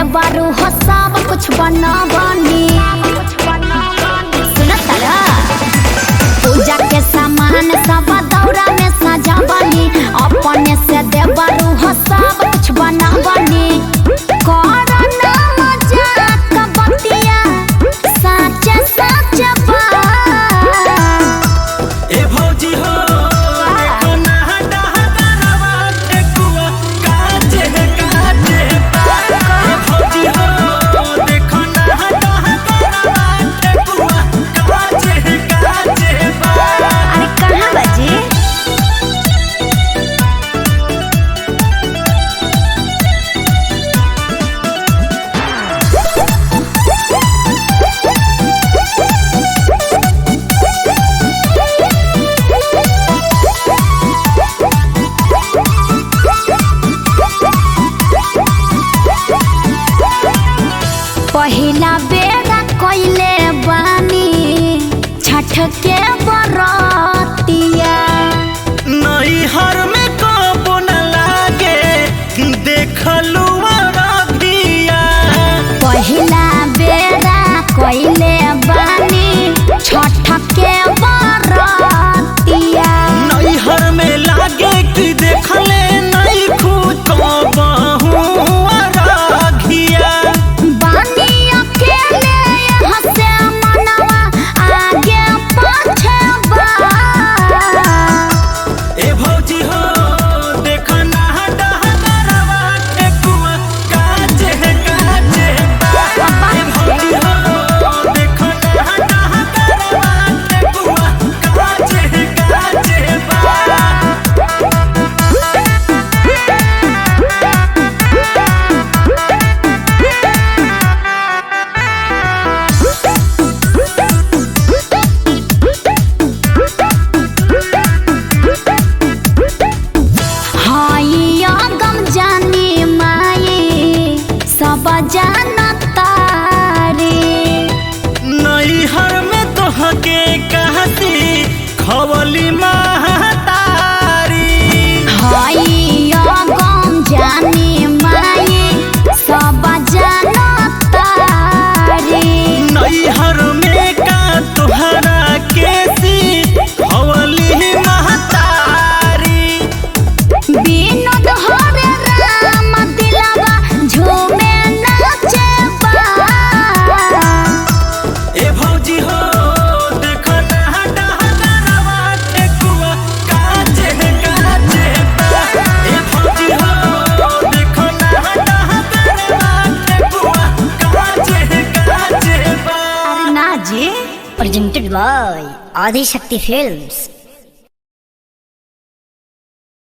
देवारू हो सब कुछ बनावनी सुनत तारा पूजा के सामान सब दौरा में सजावनी अपने से देवारू हो सब कुछ बनावनी करना मजाक बतिया साचे साचे बात ए भौजी हो देखो ना डहा डहावा ठेकुआ काचे काचे बा। ए भौजी हो देखो ना डहा डहावा ठेकुआ काचे काचे बा। अरे कहाँ बजी पहिला बेरा कइले बानी छठ के बरतिया नैहर में कबो न लागे देखलू रबिया पहिला बेरा कइले बानी छठ के बरतिया नैहर में लागे कि देखले नहीं खुद कबहू रघिया बानी अकेले यहाँ से मनवा आगे पाछे बा ए भौजी हो देख ना डहरवा ठेकुआ काचे काचे बा। ए भौजी हो देख ना डहरवा ठेकुआ काचे काचे बा। हाइया गम जानी माई सब जानता रे नैहर में तोहके कहती खवली महतारी हाइया गम जानी माई सब जानता रे नैहर में का तोहरा केसी खवली महतारी विनोद हरे राम दिलवा झूमे नाचे बा ए भौजी हो देख ना डहरवा ठेकुआ काचे काचे बा। ए भौजी हो देख ना डहरवा ठेकुआ काचे काचे बा। ना जी presented by Adi Shakti Films.